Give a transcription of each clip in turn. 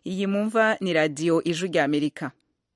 iyi mumva ni radiyo ijwi rya amerika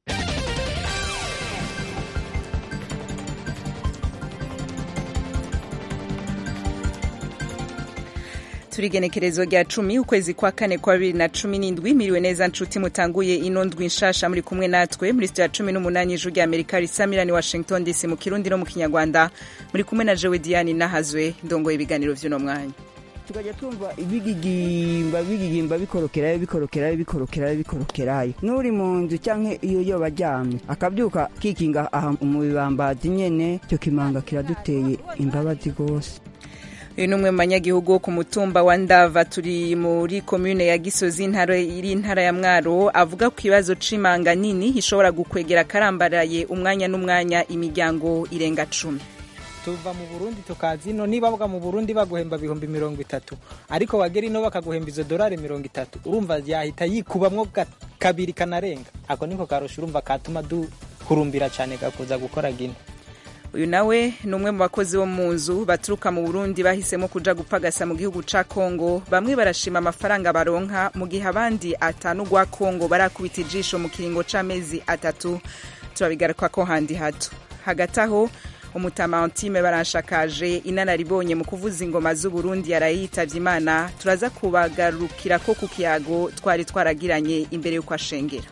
turigenekerezo rya cumi ukwezi kwa kane kwa bibiri na cumi n'indwi miriwe neza nshuti mutanguye ino ndwi nshasha muri kumwe natwe muri sitiyo ya cumi n'umunani ijwi rya amerika risamirani washington dc mu kirundi no mu kinyarwanda muri kumwe na jewe diane nahazwe ndongoye ibiganiro vy'uno mwanya tukajya twumva bigigimba bigigimba bikorokerayo bikorokerayo bikorokerayo bikorokerayo n'uri mu nzu cyangwa iyo yoba aryamye akabyuka kikinga aha mu bibambazi nyene icyo kimanga kiraduteye imbabazi rwose uyu ni umwe mu banyagihugu wo ku mutumba wa ndava turi muri komune ya gisozi intara iri intara ya mwaro avuga ku kibazo c'imanga nini ishobora gukwegera karambaraye umwanya n'umwanya imiryango irenga cumi tuva mu burundi tukaza ino niba bavuga mu burundi baguhemba ibihumbi mirongo itatu ariko wagera ino bakaguhemba izo dorari mirongo itatu urumva yahita yikubamwo kabiri kanarenga ako niko karusha urumva katuma duhurumbira cyane gakuza gukora gino uyu nawe ni umwe mu bakozi bo mu nzu baturuka mu burundi bahisemo kuja gupagasa mu gihugu ca kongo bamwe barashima amafaranga baronka mu gihe abandi atanu gwa kongo barakubita ijisho mu kiringo c'amezi atatu turabigaruka ko handi hato hagati aho umutama antime baranshakaje inararibonye mu kuvuza ingoma z'uburundi yaraye yitavye imana turaza kubagarukira ko ku kiyago twari twaragiranye imbere y'uko ashengera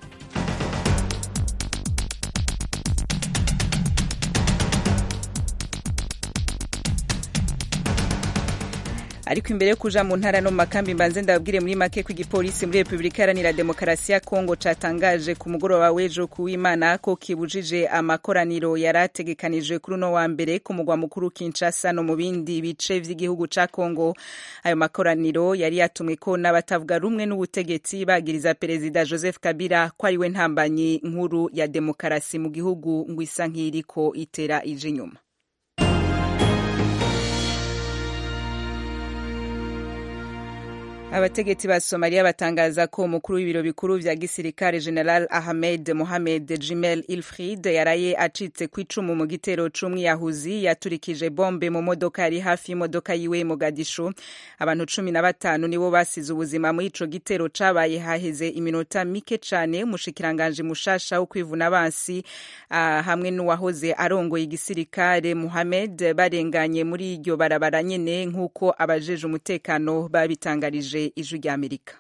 ariko imbere yo kuja mu ntara no mu makambi mbanze ndababwire muri make ko igipolisi muri repubulika iharanira demokarasi ya kongo catangaje ku mugoroba w'ejo kuw'imana ko kibujije amakoraniro yari ategekanijwe kuri uno wa mbere ku mugwa mukuru kinshasa no mu bindi bice vy'igihugu ca kongo ayo makoraniro yari yatumwe ko n'abatavuga rumwe n'ubutegetsi bagiriza perezida joseph kabila ko ariwe ntambanyi nkuru ya demokarasi mu gihugu ngo isa nk'iriko itera ije inyuma abategetsi ba somaliya batangaza ko umukuru w'ibiro bikuru vya gisirikare general ahmed mohamed jimel ilfrid yaraye acitse ku icumu mu gitero c'umwiyahuzi yaturikije bombe mu modoka yari hafi y'imodoka yiwe mogadishu abantu cumi na batanu nibo basize ubuzima muri ico gitero cabaye haheze iminota mike cane umushikiranganji mushasha wo kwivuna abansi uh, hamwe n'uwahoze arongoye igisirikare mohamed barenganye muri iryo barabara nyene nk'uko abajeje umutekano babitangarije ijwi rya amerika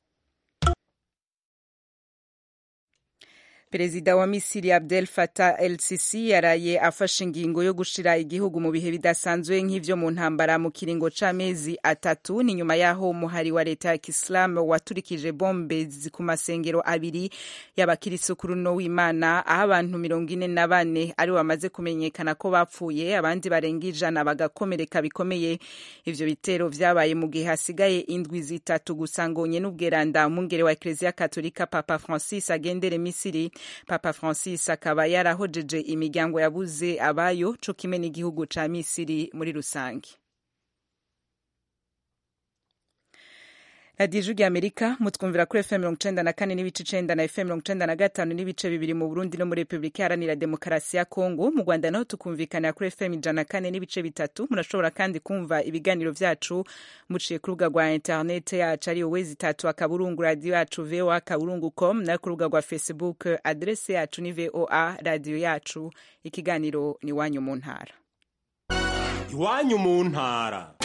perezida wa misiri abdel fatah el sisi yaraye afashe ingingo yo gushira igihugu mu bihe bidasanzwe nk'ivyo mu ntambara mu kiringo c'amezi atatu ni nyuma y'aho umuhari wa leta ya kisilamu waturikije bombe ku masengero abiri y'abakirisu kuri uno w'imana aho abantu mirongo ine na bane ari bamaze kumenyekana ko bapfuye abandi barenga ijana bagakomereka bikomeye ivyo bitero vyabaye mu gihe hasigaye indwi zitatu gusa ngonye n'ubweranda umwungere wa ekleziya katolika papa francis agendere misiri papa francis akaba yarahojeje imiryango yabuze abayo co kimwe n'igihugu ca misiri muri rusange radiyo ijwi amerika mutwumvira kuri fm mirongo icenda na kane n'ibice icenda na fm mirongo icenda na gatanu n'ibice bibiri mu burundi no muri repubulika iharanira demokarasi ya kongo mu rwanda naho tukumvikanira kuri fm ijana na kane n'ibice bitatu murashobora kandi kumva ibiganiro vyacu muciye ku rubuga rwa interinete yacu ariyo wezi itatu akaburungu radiyo yacu voa kaburungu com nayo ku rubuga rwa facebook adrese yacu ni voa radiyo yacu ikiganiro ni iwanyu mu ntara iwanyu mu ntara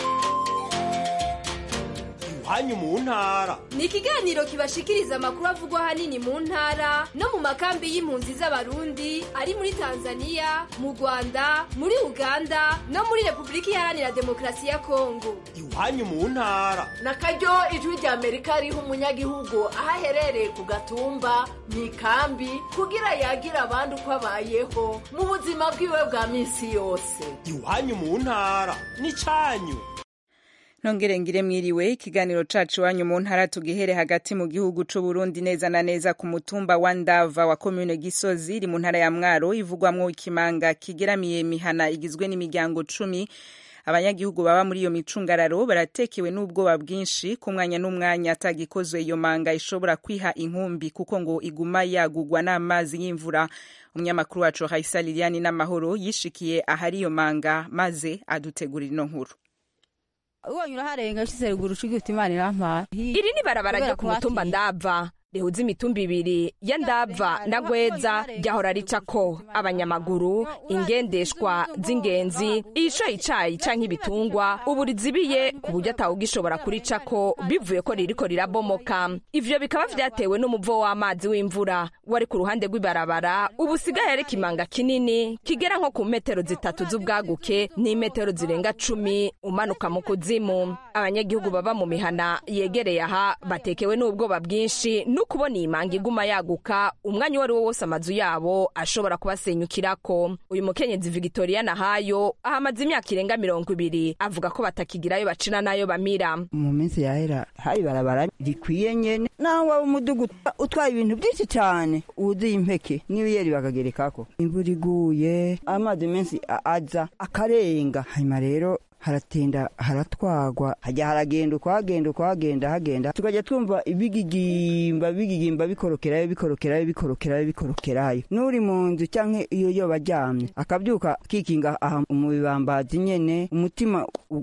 iwanyu mu ntara ni ikiganiro kibashikiriza amakuru avugwa ahanini mu ntara no mu makambi y'impunzi z'abarundi ari muri tanzania mu rwanda muri uganda no muri repubulika iharanira demokarasi ya kongo iwanyu mu ntara na karyo ijwi rya amerika riha umunyagihugu aho aherereye ku gatumba mu ikambi kugira yagira abandi uko abayeho mu buzima bwiwe bwa minsi yose iwanyu mu ntara ni cyanyu nongere ngire mwiriwe ikiganiro cacu iwanyu mu ntara tugihere hagati mu gihugu c'u Burundi neza na neza ku mutumba wa Ndava wa commune Gisozi iri mu ntara ya Mwaro ivugwamwo ikimanga kigeramiye mihana igizwe n'imiryango cumi abanyagihugu baba muri iyo micungararo baratekewe n'ubwoba bwinshi ku mwanya n'umwanya atagikozwe iyo manga ishobora kwiha inkumbi kuko ngo iguma yagugwa n'amazi y'imvura umunyamakuru wacu Raisa Liliani n'amahoro yishikiye ahari iyo manga maze adutegurira ino nkuru ubonye uraharenga ushize ruguru ucuga uti imana irampara iri ni barabara ryo ku mutumba ndava rihuza imitumba ibiri ya ndava na gweza ryahora ricako abanyamaguru ingendeshwa z'ingenzi ishoye icayi canke ibitungwa ubu rizibiye ku buryo atawugishobora kuricako bivuye ko ririko rirabomoka ivyo bikaba vyatewe n'umuvo w'amazi w'imvura wari ku ruhande rw'ibarabara ubu usigaye ari kimanga kinini kigera nko ku metero zitatu z'ubwaguke n'imetero zirenga cumi umanuka mu kuzimu abanyagihugu baba mu mihana yegereye aha batekewe n'ubwoba bwinshi no kubona iyi manga iguma yaguka umwanya uwo ari wo wose amazu yabo ashobora kubasenyukirako uyu mukenyezi Victoria Nahayo ahamaze imyaka irenga mirongo ibiri avuga ko batakigirayo bacina nayo bamira mu minsi yahera hari barabara rikwiye nyene naho waba umudugu utwaye ibintu byinshi cyane wuzuye impeke n'ibiyeri bakagerekako imvura iguye amazi menshi aza akarenga hanyuma rero haratinda haratwagwa hajya haragenda ukwagenda ukwagenda hagenda tukajya twumva ibigigimba bigigimba bikorokerayo bikorokerayo bikorokerayo bikorokerayo n'uri mu nzu cyangwa iyo yoba aryamye akabyuka kikinga aha mu bibambazi nyene umutima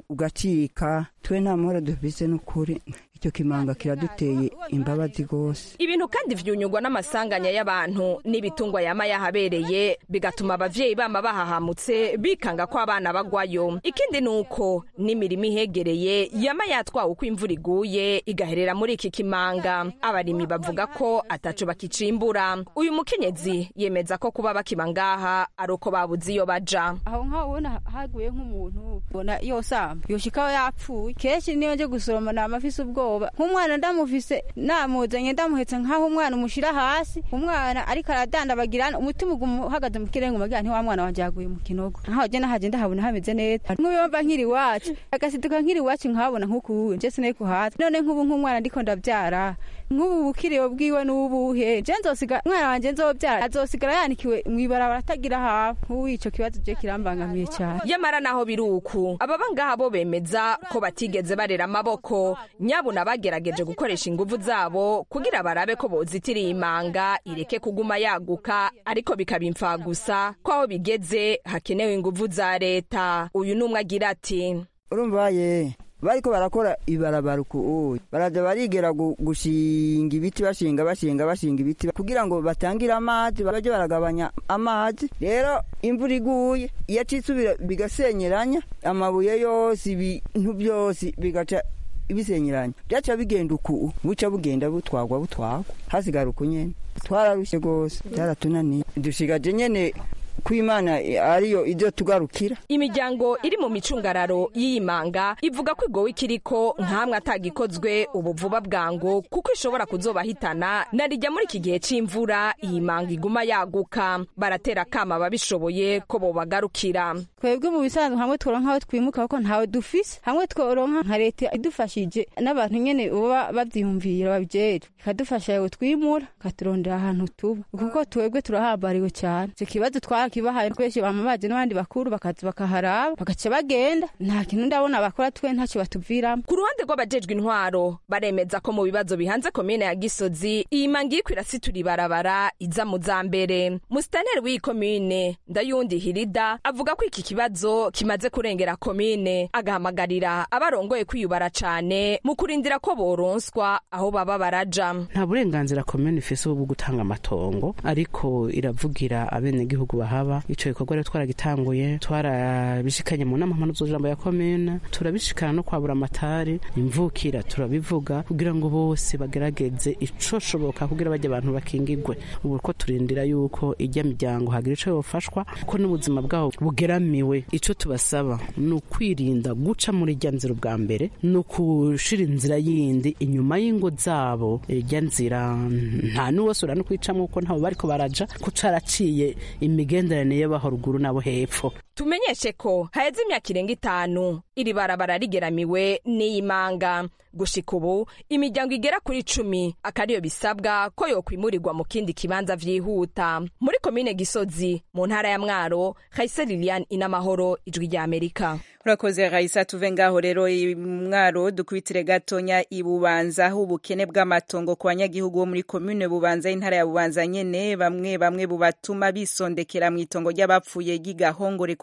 ugacika twe nta mahoro dufise n'ukuri icyo kimanga kiraduteye imbabazi rwose ibintu kandi vyunyurwa n'amasanganya y'abantu n'ibitungwa yama yahabereye bigatuma abavyeyi bama bahahamutse bikanga ko abana bagwayo ikindi ni uko n'imirimo ihegereye yama yatwawe uko imvura iguye igaherera muri iki kimanga abarimyi bavuga ko ataco bakicimbura uyu mukenyezi yemeza ko kuba bakiba ngaha ari uko babuze iyo baja aho nkaho ubona haguye nk'umuntu ubona yosamba yoshikaho yapfuye kenshi niyo nje gusoroma nama afise ubwoba nk'umwana ndamufise namuzanye ndamuhetse nk'aho umwana umushira hasi umwana ariko aradandabagirana umutima uguma uhagaze mu kirenge umagira nti wa mwana wanje yaguye mu kinogo nkaho je nahaje ndahabona hameze neza nk'ubiyomba nkiri iwacu agasiduka nkiri iwacu nkahabona nk'ukuwe nje sinari kuhaza none nk'ubu nk'umwana ndiko ndavyara nk'ubu bukiriwe bwiwe n'ubuhe je nzosiga umwana wanje nzovyara azosigara yanikiwe mw'ibarabara atagira hafi nk'ubu ico kibazo je kirambangamiye cyane yamara naho biri uku ababa ngaha bo bemeza ko batigeze barera amaboko nyabuna bagerageje gukoresha inguvu zabo kugira barabe ko bozitira iyi manga ireke kuguma yaguka ariko bikaba imfagusa ko aho bigeze hakenewe inguvu za leta uyu n'umwe agira ati urumva ye bariko barakora ibarabara uku baraza barigera gushinga ibiti bashinga bashinga bashinga ibiti kugira ngo batangire amazi baje baragabanya amazi rero imvura iguye iyo acisubira bigasenyeranya amabuye yose ibintu byose bigaca ibisenyeranya byaca bigenda uku buca bugenda butwagwa butwagwa hasigara uku nyene twararushye rwose byaratunaniye dushigaje nyene ko imana ariyo ibyo tugarukira imiryango iri mu micungararo y'iyi manga ivuga ko igowe ikiriko nkamwe atagikozwe ubu vuba bwango kuko ishobora kuzobahitana narijya muri iki gihe c'imvura iyi manga iguma yaguka baratera akama ababishoboye ko bobagarukira twebwe mu bisanzwe hamwe tworonka aho twimuka kuko ntawe dufise hamwe tworonka nka leta idufashije n'abantu nyene baba bavyiyumvira babijejwe ikadufasha yewe twimura ikaturondera ahantu tuba kuko twebwe turahambariwe cyane icyo kibazo twarakibahaye twese bama baje n'abandi bakuru bakaza bakaharaba bagaca bagenda nta kintu ndabona bakora twe ntacyo batuviramo ku ruhande rw'abajejwe intwaro baremeza ko mu bibazo bihanze komine ya gisozi iyi manga iriko irasitura ibarabara iza mu za mbere musitaneri w'iyi komine ndayundi hirida avuga ko iki kibazo kimaze kurengera komine agahamagarira abarongoye kwiyubara cane mu kurindira ko boronswa aho baba baraja nta burenganzira komine ifise bwo gutanga amatongo ariko iravugira abenegihugu bahaba ico gikorwa rero twaragitanguye twarabishikanye mu nama mpanuzojambo ya komine turabishikana no kwabura amatari imvukira turabivuga kugira ngo bose bagerageze icoshoboka kugira bajya abantu bakingigwe ubu ko turindira yuko ijya miryango hagira ico yofashwa ko n'ubuzima bwabo bugeramiwe ico tubasaba ni ukwirinda guca muri rya nzira ubwa mbere ni ukushira inzira yindi inyuma y'ingo zabo irya nzira nta n'uwosura no kwicamwo kuko ntabo bariko baraja ko caraciye imigenderanire y'abaho ruguru n'abo hepfo tumenyeshe ko haheze imyaka irenga itanu iri barabara rigeramiwe n'iyi manga gushika ubu imiryango igera kuri cumi akariyo bisabwa ko yokwimurirwa mu kindi kibanza vyihuta muri komine gisozi mu ntara ya mwaro hayise lilian inamahoro ijwi rya amerika urakoze raisa tuve ngaho rero mwaro dukubitire gatonya ibubanza aho ubukene bw'amatongo ku banyagihugu bo muri komine bubanza y'intara ya bubanza nyene bamwe bamwe bubatuma bisondekera mu itongo ry'abapfuye ry'igahongore ku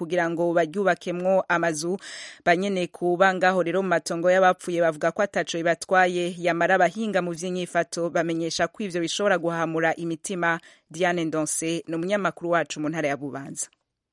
kugira ngo baryubakemwo amazu banyene kuba ngaho rero mu matongo y'abapfuye bavuga ko ataco bibatwaye yamara abahinga mu vy'inyifato bamenyesha ko ivyo bishobora guhamura imitima Diane Ndonse ni umunyamakuru wacu mu ntara ya Bubanza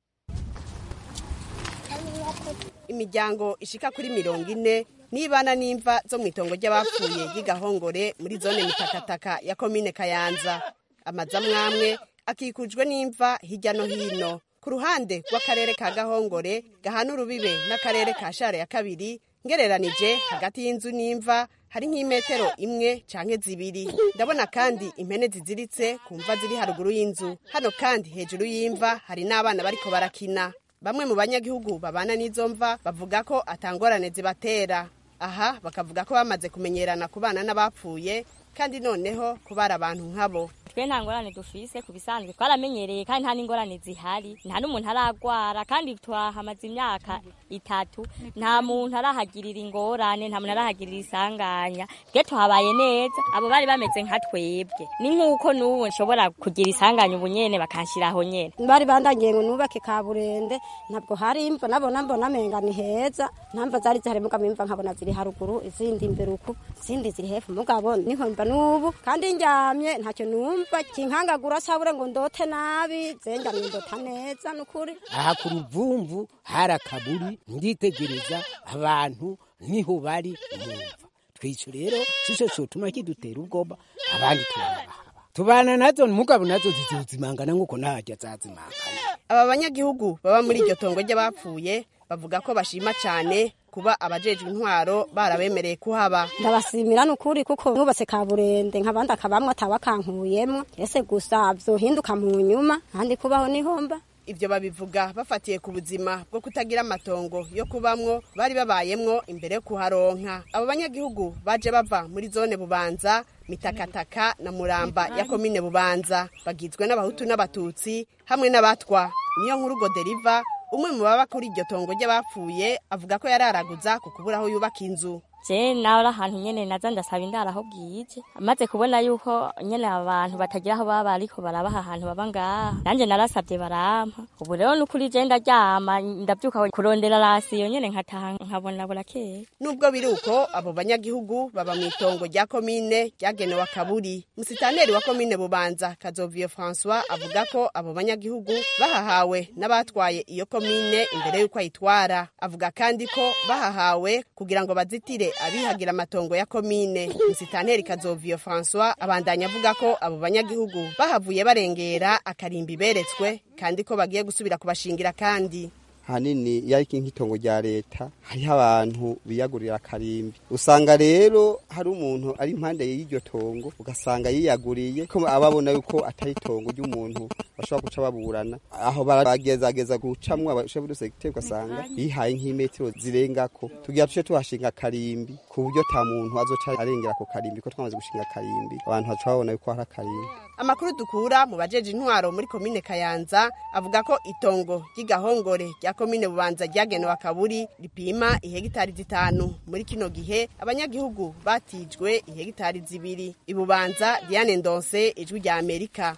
imiryango ishika kuri mirongo ine nibana n'imva zo mu itongo ry'abapfuye y'igahongore muri zone mitakataka ya komine kayanza amazu amwamwe akikujwe n'imva hirya no hino ku ruhande rw'akarere ka gahongore gahana urubibe n'akarere ka share ya kabiri ngereranije hagati y'inzu n'imva hari nk'imetero imwe canke zibiri ndabona kandi impene ziziritse ku mva ziri haruguru y'inzu hano kandi hejuru y'imva hari n'abana bariko barakina bamwe mu banyagihugu babana n'izo mva bavuga ko atangorane zibatera aha bakavuga ko bamaze kumenyerana ku bana n'abapfuye kandi noneho kubara abantu nkabo twe nta ngorane dufise ku bisanzwe twaramenyereye kandi nta n'ingorane zihari nta n'umuntu aragwara kandi twahamaze imyaka itatu nta muntu arahagirira ingorane nta muntu arahagirira isanganya twe tuhabaye neza abo bari bameze nka twebwe ni nk'uko n'ubu nshobora kugira isanganya ubu nyene bakanshyiraho nyene bari bandangiye ngo nubake kaburende ntabwo hari imva nabona mbona amenga ni heza ntamva zari zihari mugabo imva nkabona ziri haruguru izindi imbere uku izindi ziri hepfo mugabo niho mva n'ubu kandi ndyamye ntacyo numva kinkangagura sabure ngo ndote nabi zenjamye ndota neza nukuri aha ku ruvumvu hari akaburi nditegereza abantu niho bari mumva twico rero sico cotuma kidutera ubwoba abandi turabahaba tubana nazo mugabo nazo zizozimangana nk'uko ntajya zazimangana aba banyagihugu baba muri iryo tongo ry'abapfuye bavuga ko bashima cyane kuba abajejwe intwaro barabemereye kuhaba ndabasimira nukuri kuko nubatse kaburende nk'abandi akabamwe atawakankuyemwo ese gusa vyohinduka mu nyuma kandi kubaho nihomba ibyo babivuga bafatiye ku buzima bwo kutagira amatongo yo kubamwo bari babayemwo imbere yo kuharonka abo banyagihugu baje bava muri zone bubanza mitakataka na muramba ya komine bubanza bagizwe n'abahutu n'abatutsi hamwe n'abatwa niyo nkuru goderiva umwe mu baba kuri iryo tongo ry'abapfuye avuga ko yararaguza ku kubura aho yubaka inzu je nawe ahantu nyene naza ndasaba indaro aho bwije amaze kubona yuko nyene abantu batagira aho baba ariko barabaha ahantu baba ngaha nanje narasabye barampa ubu rero nukuri je ndaryama ndavyuka kurondera rasiyo nyene nkataha nkabona burakeye nubwo biri uko abo banyagihugu baba mu itongo rya komine ryagenewe akaburi musitaneri wa komine bubanza kazoviyo françois avuga ko abo banyagihugu bahahawe n'abatwaye iyo komine imbere y'uko ayitwara avuga kandi ko bahahawe kugira ngo bazitire abihagira amatongo ya komine musitanteri kazoviyo françois abandanya avuga ko abo banyagihugu bahavuye barengera akarimbi beretswe kandi ko bagiye gusubira kubashingira kandi hanini iyo ari nk'itongo rya leta hariho abantu biyagurira akarimbi usanga rero hari umuntu ari impande y'iryo tongo ugasanga yiyaguriye ko ababona yuko atari itongo ry'umuntu bashobora guca baburana aho baragezageza gucamwo abashefu du segiteri ugasanga bihaye nk'imetero zirengako tugira tuce tuhashinga akarimbi ku buryo ta muntu azoca arengera ako karimbi ko twamaze gushinga akarimbi abantu baca babona yuko hari akarimbi amakuru dukura mu bajeje intwaro muri komine kayanza avuga ko itongo ry'igahongore rya komine bubanza ryagenewe akaburi ripima ihegitari zitanu muri kino gihe abanyagihugu batijwe ihegitari zibiri ibubanza diane ndonse ijwi rya amerika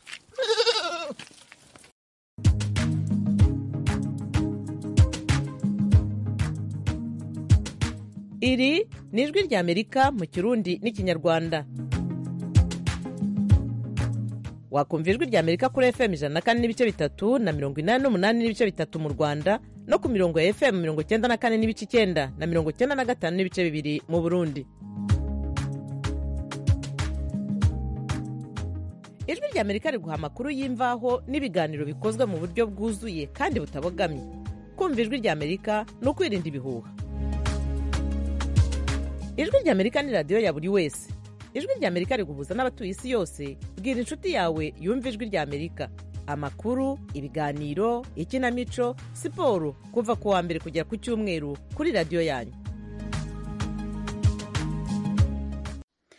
iri ni ijwi rya amerika mu kirundi n'ikinyarwanda wakumva ijwi rya amerika kuri fm ijana na kane n'ibice bitatu na mirongo inani n'umunani n'ibice bitatu mu rwanda no ku mirongo ya fm mirongo icyenda na kane n'ibice icyenda na mirongo icyenda na gatanu n'ibice bibiri mu burundi ijwi rya amerika riguha amakuru y'imvaho n'ibiganiro bikozwe mu buryo bwuzuye kandi butabogamye kumva ijwi rya amerika ni ukwirinda ibihuha ijwi rya amerika ni radiyo ya buri wese ijwi rya amerika riguhuza n'abatuye isi yose bwira inshuti yawe yumva ijwi rya amerika amakuru ibiganiro ikinamico siporo kuva ku wa mbere kugera ku cyumweru kuri radiyo yanyu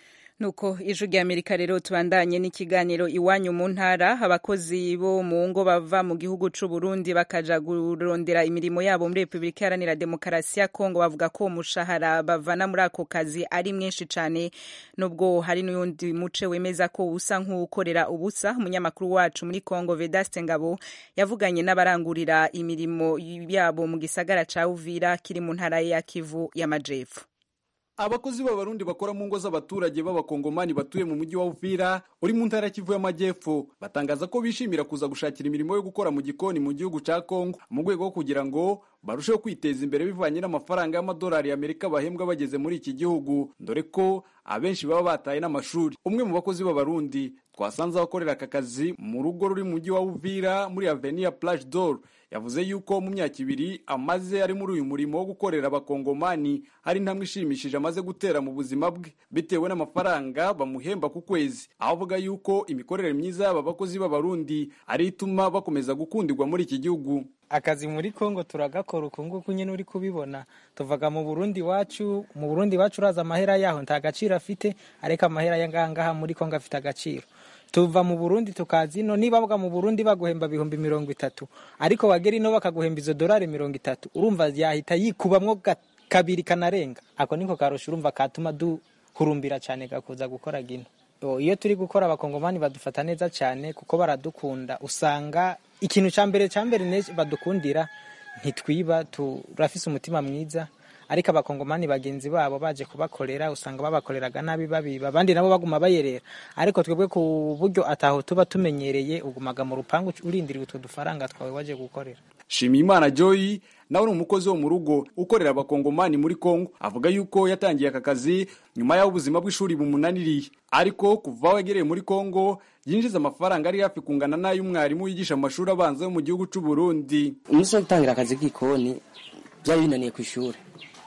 nuko ijwi rya amerika rero tubandanye n'ikiganiro iwanyu mu ntara abakozi bo mu ngo bava mu gihugu c'u Burundi bakaja kurondera imirimo yabo muri repubulika iharanira demokarasi ya kongo bavuga ko umushahara bavana muri ako kazi ari mwinshi cane nubwo hari n'uyundi muce wemeza ko usa nk'uwukorera ubusa umunyamakuru wacu muri kongo vedaste ngabo yavuganye n'abarangurira imirimo yabo mu gisagara ca uvira kiri mu ntara ya kivu y'amajepfo abakozi b'abarundi bakora mu ngo z'abaturage b'abakongomani batuye mu mujyi wa Uvira uri mu ntara Kivu y'Amajyepfo batangaza ko bishimira kuza gushakira imirimo yo gukora mu gikoni mu gihugu ca Kongo mu rwego rwo kugira ngo barusheho kwiteza imbere bivanye n'amafaranga y'amadolari y'Amerika bahembwa bageze muri iki gihugu dore ko abenshi baba bataye n'amashuri umwe mu bakozi b'abarundi twasanze abakorera aka kazi mu rugo ruri mu mujyi wa Uvira muri Avenue Plage d'Or yavuze yuko mu myaka ibiri amaze ari muri uyu murimo wo gukorera abakongomani hari intambwe ishimishije amaze gutera mu buzima bwe bitewe n'amafaranga bamuhemba ku kwezi aho avuga yuko imikorere myiza y'aba bakozi b'abarundi ari ituma bakomeza gukundirwa muri iki gihugu akazi muri kongo turagakora uku nguku nyine uri kubibona tuvaga mu burundi wacu mu burundi wacu uraza amahera yaho nta gaciro afite ariko amahera y'ahangaha muri kongo afite agaciro tuva mu burundi tukaza ino niba bavuga mu burundi baguhemba ibihumbi mirongo itatu ariko wagera ino bakaguhemba izo dorari mirongo itatu urumva yahita yikubamwo kabiri kanarenga ako niko karusha urumva katuma duhurumbira cyane gakuza gukora gino iyo turi gukora abakongomani badufata neza cyane kuko baradukunda usanga ikintu cya mbere cya mbere badukundira ntitwiba turafise umutima mwiza ariko abakongomani bagenzi babo baje kubakorera usanga babakoreraga nabi babiba abandi nabo baguma bayerera ariko twebwe ku buryo ataho tuba tumenyereye ugumaga mu rupangu urindiriye utwo dufaranga twawe waje gukorera Shimiyimana Joy nawe ni umukozi wo mu rugo ukorera abakongomani muri Kongo avuga yuko yatangiye aka kazi nyuma y'aho ubuzima bw'ishuri bumunaniriye ariko kuva aho yagereye muri Kongo yinjiza amafaranga ari hafi kungana n'ay'umwarimu wigisha mu mashuri abanza yo mu gihugu cy'u Burundi umunsi wo gutangira akazi k'ikoni byari binaniye ku ishuri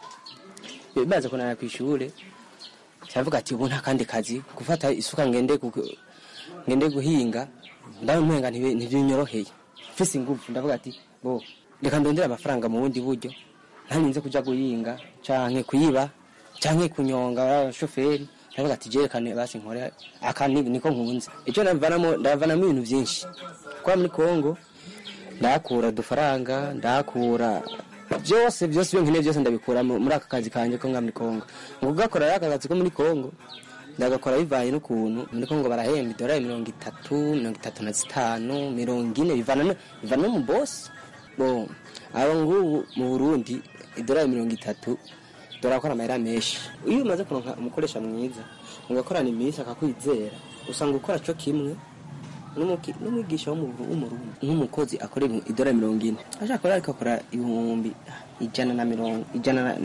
bimaze kunanira ku ishuri cyavuga ati ubu nta kandi kazi gufata isuka ngende ngende guhinga ndabona ntibyonyoroheye mfise ingufu ndavuga ati bo reka ndondere amafaranga mu bundi buryo ntarinze kuja guhinga canke kuyiba canke kunyonga abashoferi ndavuga ati jerekane basi nkore aka niko nkunze ico ndavanamo ndavanamo ibintu vyinshi kwa muri Kongo ndakura udufaranga ndakura byose byose ibyo nkeneye byose ndabikura muri aka kazi kanjye ko muri Kongo mu kugakora rero aka kazi ko muri Kongo ndagakora bivanye n'ukuntu muri Kongo barahemba idolari mirongo itatu mirongo itatu na zitanu mirongo ine bivana bivana no mu bosi bo abo ngubu mu Burundi idolari mirongo itatu dorakora amahera menshi iyo umaze kuronka umukoresha mwiza mugakorana iminsi akakwizera usanga ukora cyo kimwe n'umwigisha w'umurundi nk'umukozi akora idolari mirongo ine ashaka rero akakora ibihumbi ijana na mirongo ijana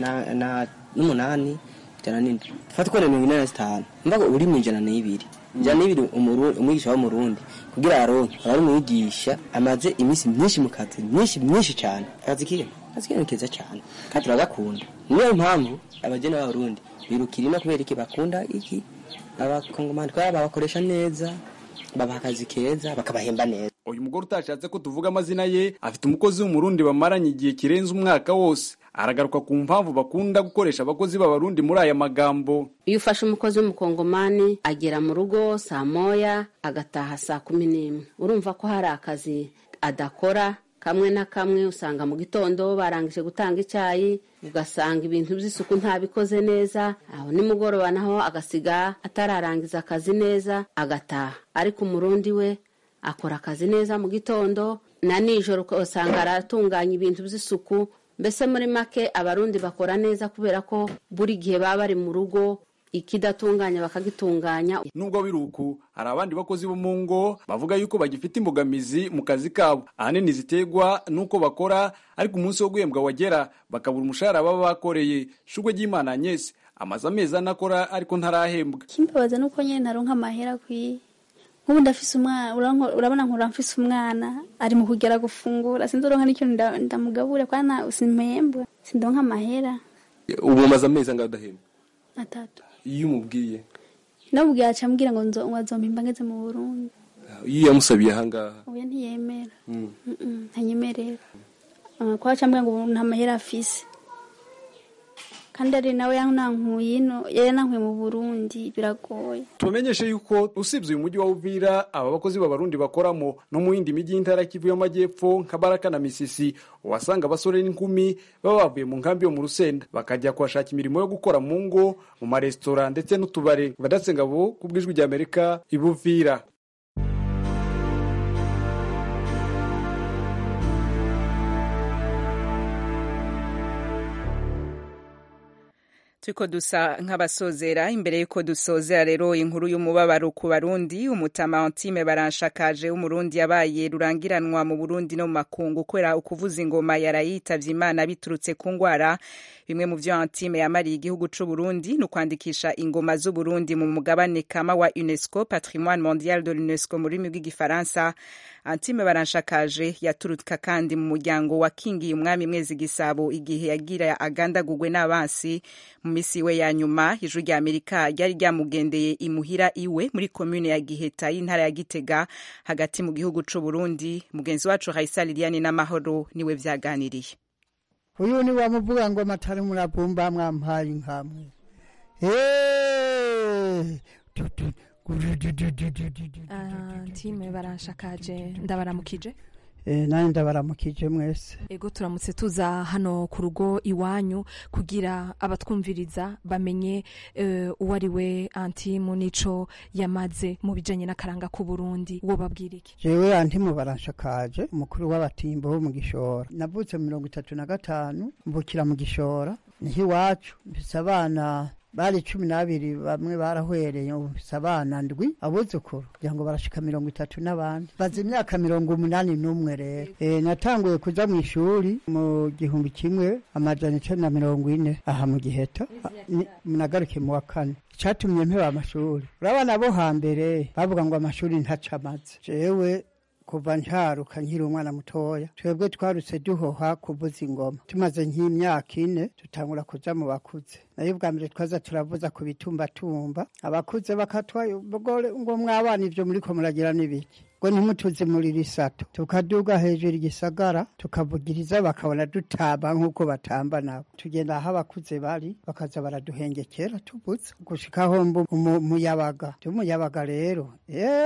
n'umunani ijana n'indwi fata ukora mirongo ine na zitanu mbaga uri mu ijana n'ibiri ijana n'ibiri umwigisha w'umurundi kugira aronke aba ari umwigisha amaze iminsi myinshi mu kazi myinshi myinshi cyane akazi kiwe akazi kiwe ni keza cyane kandi turagakunda niyo mpamvu abageni b'abarundi birukira ino kubera iki bakunda iki abakongomani kubera babakoresha neza babaha akazi keza bakabahemba neza uyu mugore utashatse ko tuvuga amazina ye afite umukozi w'umurundi bamaranye igihe kirenze umwaka wose aragaruka ku mpamvu bakunda gukoresha abakozi b'abarundi muri aya magambo iyo ufashe umukozi w'umukongomani agera mu rugo saa moya agataha saa kumi n'imwe urumva ko hari akazi adakora kamwe na kamwe usanga mu gitondo barangije gutanga icyayi ugasanga ibintu by'isuku ntabikoze neza aho nimugoroba naho agasiga atararangiza akazi neza agataha ariko umurundi we akora akazi neza mu gitondo na nijoro usanga aratunganya ibintu by'isuku mbese muri make abarundi bakora neza kubera ko buri gihe baba bari mu rugo ikidatunganya bakagitunganya nubwo biri uku hari abandi bakozi bo mu ngo bavuga yuko bagifite imbogamizi mu kazi kabo ahanini ziterwa n'uko bakora ariko umunsi wo guhembwa wagera bakabura umushahara baba bakoreye shugwe ry'imana Agnes amaze amezi ane akora ariko ntarahembwa kimbabaza nuko nyine ntaronka amahera akwiye nk'ubu ndafise umwana urabona nkura mfise umwana ari mu kugera gufungura sinzoronka n'ikintu ndamugabura kwana simpembwa sindonka amahera ubu umaze amezi angahe udahembwa atatu iyo umubwiye namubwiye aca ambwira ngo nzompimba ngeze mu burundi iyo yamusabiye ahangaha oya ntiyemera ntanyemerera ko aca ambwira ngo nta mahera afise kandi ari nawe yanankuye ino yanankuye mu burundi biragoye tubamenyeshe yuko usibye uyu mujyi wa uvira aba bakozi b'abarundi bakoramo no mu yindi mijyi y'intara kivu y'amajyepfo nka baraka na misisi uhasanga abasore n'inkumi baba bavuye mu nkambi yo mu rusenda bakajya kuhashaka imirimo yo gukora mu ngo mu maresitora ndetse n'utubare badatse-ngabo ku bw'ijwi ry'amerika ibuvira turiko dusa nk'abasozera imbere y'uko dusozera rero inkuru y'umubabaro ku barundi umutama antime baranshakaje w'umurundi yabaye rurangiranwa mu burundi no mu makungu kubera ukuvuza ingoma yarayitavye imana biturutse ku ngwara bimwe mu vyo antime yamariye igihugu c'uburundi ni ukwandikisha ingoma z'uburundi mu mugabane kama wa unesco patrimoine mondial de l'unesco mu rurimi rw'igifaransa antime baranshakaje yaturuka kandi mu muryango wakingiye umwami mwezi gisabo igihe yagira agandagurwe n'abansi mu misi we ya nyuma ijwi rya amerika ryari ryamugendeye imuhira iwe muri komune ya giheta y'intara ya gitega hagati mu gihugu c'uburundi mugenzi wacu raisa liliane n'amahoro niwe vyaganiriye uyu ni wamuvuga ngo matari muravumba mwampaye inkamwe ntime baranshakaje ndabaramukije nanjye ndabaramukije mwese ego turamutse tuza hano ku rugo iwanyu kugira abatwumviriza bamenye uwo ari we antimu n'ico yamaze mu bijanye n'akaranga k'uburundi uwo babwira iki jewe antimu baranshakaje umukuru w'abatimbo bo mu gishora navutse mu mirongo itatu na gatanu mbukira mu gishora niho iwacu mfise abana bari cumi n'abiri bamwe barahwereye mfise abana ndwi abuzukuru kugira ngo barashika mirongo itatu n'abandi baza imyaka mirongo umunani n'umwe rero e, natanguye kuja mu ishuri mu gihumbi kimwe amajana icenda na mirongo ine aha mu giheta nagaruke mu wa kane icatumye mpeba amashuri urabona bo hambere bavuga ngo amashuri ntaca amaze jewe kuva ntaruka nkiri umwana mutoya twebwe twarutse duhoha kuvuza ingoma tumaze nk'imyaka ine tutangura kuja mu bakuze nayo bwa mbere twaza turavuza ku bitumbatumba abakuze bakatwaye ngo mwabana ivyo muriko muragira n'ibiki ngo ntimutuze muri risato tukaduga hejuru igisagara tukavugiriza bakabona dutamba nk'uko batamba nabo tugenda aho abakuze bari bakaza baraduhengekera tubuza gushikaho umuyabaga tumuyabaga rero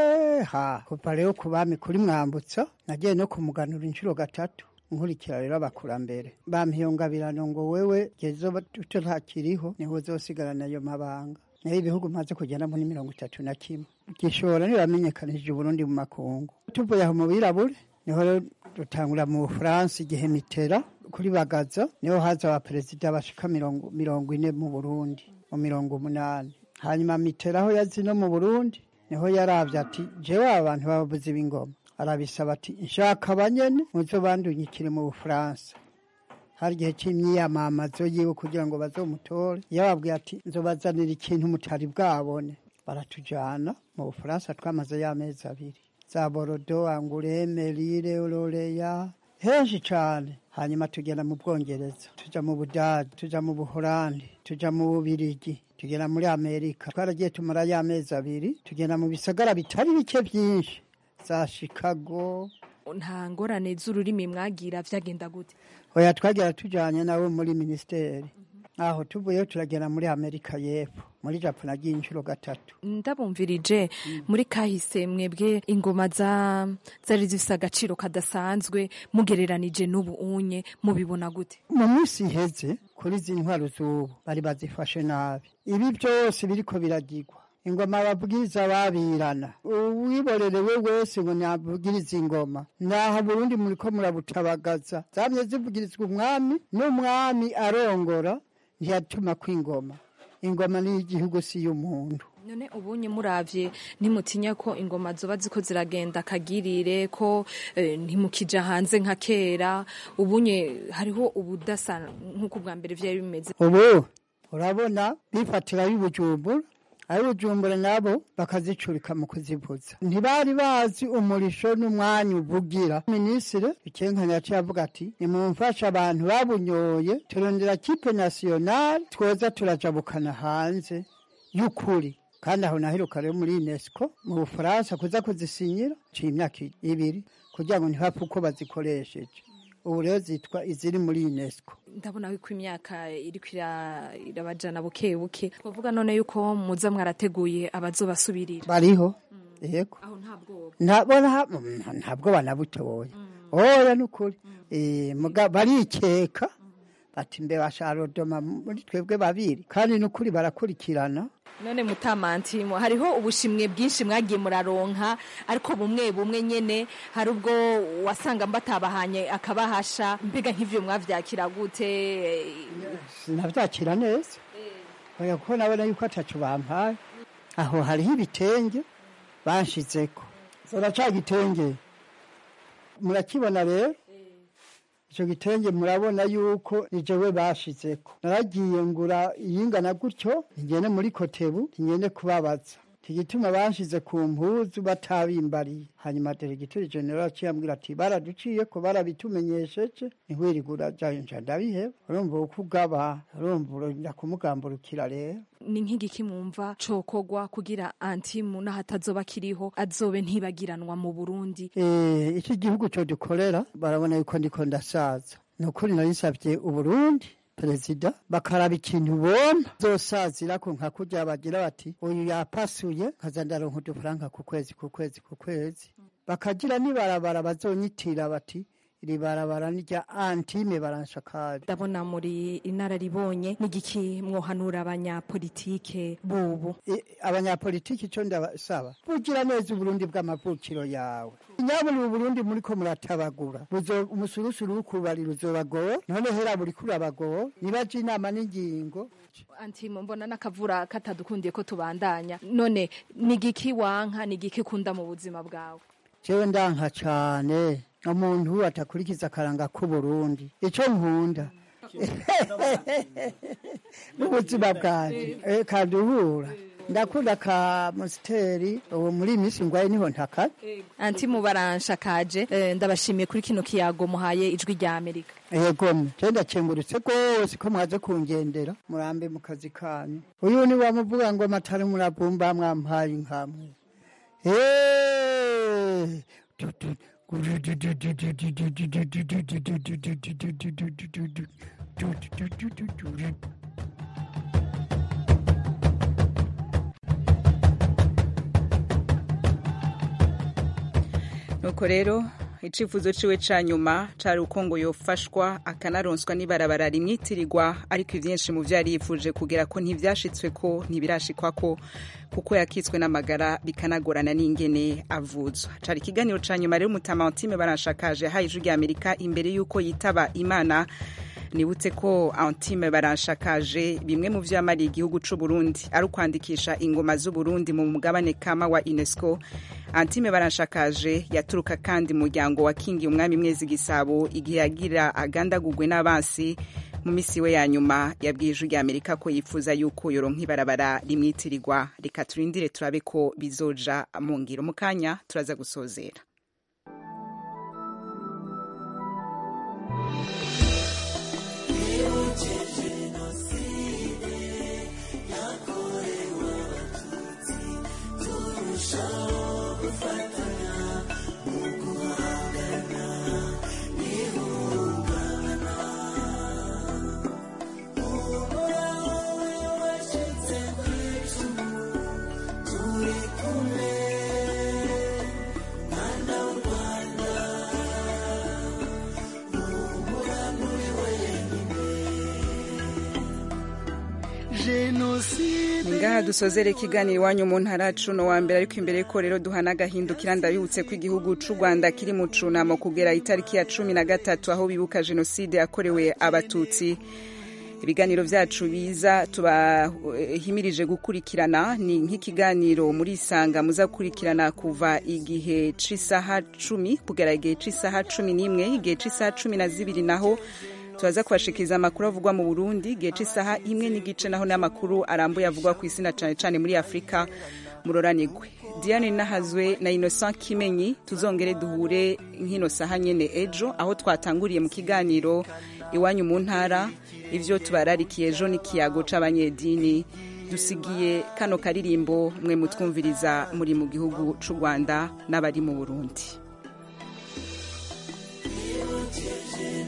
eha kuva rero ku bami kuri mwambutsa nagiye no kumuganura inshuro gatatu nkurikira rero abakurambere bampiyongabirano ngo wewe gezo tutakiriho niho uzosigarana ayo mabanga nayo ibihugu maze kugendamo ni mirongo itatu na kimwe gishora ntibamenyekanije uburundi mu makungu tuvuye aho mu birabure niho dutangura mu bufaransa igihe mitera kuri bagaza niho haza abaperezida bashika mirongo ine mu burundi mu mirongo umunani hanyuma mitera aho yazi no mu burundi niho yaravye ati jewe aba bantu bavuze ibingoma arabisaba ati nshaka abanyene muzo bandunyikire mu bufaransa hari igihe cy'imyiyamamazo yiwe kugira ngo bazomutore yababwiye ati nzobazanira ikintu mutari bwabone baratujana mu bufaransa twamaze y'amezi abiri za borodo angureme lire ororeya henshi cane hanyuma tugenda mu bwongereza tuja mu budage tuja mu buholandi tuja mu bubirigi tugenda muri amerika twaragiye tumara y'amezi abiri tugenda mu bisagara bitari bike byinshi za chicago nta ngorane z'ururimi mwagira vyagenda gute oya twagira tujanye nawe muri ministeri aho tuvuyeyo turagera muri amerika y'epfo muri japo nagiye inshuro gatatu ndabumvirije muri kahise mwebwe ingoma za zari zifise agaciro kadasanzwe mugereranije n'ubu unye mubibona gute mu minsi iheze kuri izi ntwaro z'ubu bari bazifashe nabi ibi byose biriko biragirwa ingoma babwiriza babirana uwiborerewe wese ngo nabwiriza ingoma naho burundi muriko murabutabagaza zamye zivugirizwa umwami n'umwami arongora ntiyatuma kw'ingoma ingoma ni igihugu si y'umuntu none ubunye muravye ntimutinya ko ingoma zoba ziko ziragenda kagirire ko eh, ntimukija hanze nka kera ubunye hariho ubudasa nk'uko bwa mbere vyari bimeze ubu urabona bifatira y'ubujumbura abujumbura nabo bakazicurika mu kuzivuza ntibari bazi umurisho n'umwanya uvugira minisitiri bikenkanya yaciye avuga ati nimumfashe abantu babunyoye turondera kipe nasiyonari twoza turajabukana hanze y'ukuri kandi aho naheruka rero muri unesco mu bufaransa kuza kuzisinyira ciye imyaka ibiri kugira ngo ntibapfe uko bazikoresheje ubu rero zitwa iziri muri unesco ndabona yuko imyaka iriko ira- irabajana buke buke twavuga none yuko muza mwarateguye abazobasubirira bariho yego aho nta bwoba ntabona ha- mm, ntabwo banabutoye oya nukuri Eh, muga barikeka bati mbe basharodoma muri twebwe babiri kandi nukuri barakurikirana none mutamantimo hariho ubushimwe bwinshi mwagiye muraronka ariko bumwe bumwe nyene hari ubwo wasanga mbatabahanye akabahasha mbega nk'ivyo mwavyakira gute sinavyakira neza oya kuko nabona yuko ataco bampaye aho hariho ibitenge banshizeko zora ca gitenge murakibona rero ico gitenge murabona yuko ni jewe bashizeko naragiye ngura iyingana gutyo ngende muri kotebu ngende kubabaza igituma banshize ku mpuzu batabimbariye hanyuma deregiteri general aciye ambwira ati baraduciye ko barabitumenyesheje ntiwirigura jayo nca ndabiheba urumva uko ugaba urumva uronda kumugamburukira rero ni nk'igiki mwumva cokogwa kugira antimu n'ahatazoba kiriho azobe ntibagiranwa mu burundi Eh, iki gihugu cyo dukorera barabona yuko ndiko ndasaza ni ukuri nari nsavye uburundi perezida bakaraba ikintu bomba zosazirako nka kurya bagira bati uyu yapasuye nkaza ndaronka udufaranga ku kwezi ku kwezi ku kwezi bakagira n'ibarabara bazonyitira bati iri barabara ni rya antime baranshakari ndabona muri inararibonye n'igiki mwohanura abanyapolitike bubu abanyapolitiki icyo ndabasaba bugira neza uburundi bw'amavukiro yawe nyaburi uburundi muriko muratabagura buzo- umusurusuru w'ukubarira uzobagora none hera buri kurabagora nibaje inama n'ingingo antimo mbona n'akavura katadukundiye ko tubandanya none n'igiki wanka n'igiki kunda mu buzima bwawe jewe ndanka cane umuntu atakurikiza akaranga k'uburundi ico nkunda n'ubuzima bwanje eh, kaduhura ndakunda ka musiteri ubu muri iyi minsi ngwaye niho ntakara antimu baranshakaje eh, ndabashimiye kuri kino kiyago muhaye ijwi rya amerika yego je ndakengurutse rwose ko mwaze kungendera murambe mu kazi kanyu uyu ni wamuvuga ngo matari muravumba mwampaye inkamwe Eh, du- du- nuko rero icifuzo ciwe ca nyuma cari uko ngo yofashwa akanaronswa n'ibarabara rimwitirirwa ariko ivyinshi mu vyo yari yifuje kugera ko ntivyashitswe ko ntibirashikwa ko kuko yakitswe n'amagara bikanagorana n'ingene avuzwa cari ikiganiro ca nyuma rero mutamantime baranshakaje yahaye ijwi rya amerika imbere y'uko yitaba imana nibutse ko antime baranshakaje bimwe mu vyo yamariye igihugu c'u Burundi ari ukwandikisha ingoma z'u Burundi mu mugabane kama wa UNESCO antime baranshakaje yaturuka kandi mu muryango wa kingi umwami mwezi gisabo igihe yagira agandagugwe n'abansi mu misi we ya nyuma yabwiye ijwi rya amerika ko yifuza yuko yoronka ibarabara rimwitirirwa reka turindire turabe ko bizoja mu ngiro mu kanya turaza gusozera ni ngaha dusozere ikiganiro iwanyu mu ntara cuno wa mbere ariko imbere ko rero duhana agahindukira ndabibutse ko igihugu c'u rwanda kiri mu cunamo kugera itariki ya cumi na gatatu aho bibuka jenoside yakorewe abatutsi ibiganiro vyacu biza tubahimirije gukurikirana ni nk'ikiganiro muri isanga muza gukurikirana kuva igihe c'isaha cumi kugera igihe c'isaha cumi n'imwe igihe c'isaha cumi na zibiri naho turaza kubashikiriza amakuru avugwa mu burundi igihe c'isaha imwe n'igice naho n'amakuru arambuye avugwa ku isi na cane cane muri afurika muroranigwe diane nahazwe na innocent kimenyi tuzongere duhure nk'ino saha nyene ejo aho twatanguriye mu kiganiro iwanyu mu ntara ivyo tubararikiye ejo n'ikiyago c'abanyedini dusigiye kano karirimbo mwe mutwumviriza muri mu gihugu c'u rwanda n'abari mu burundi Jenoside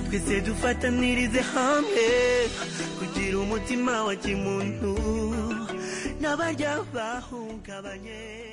twese dufatanirize hamwe kugira umutima wa kimuntu n'abarya bahungabanye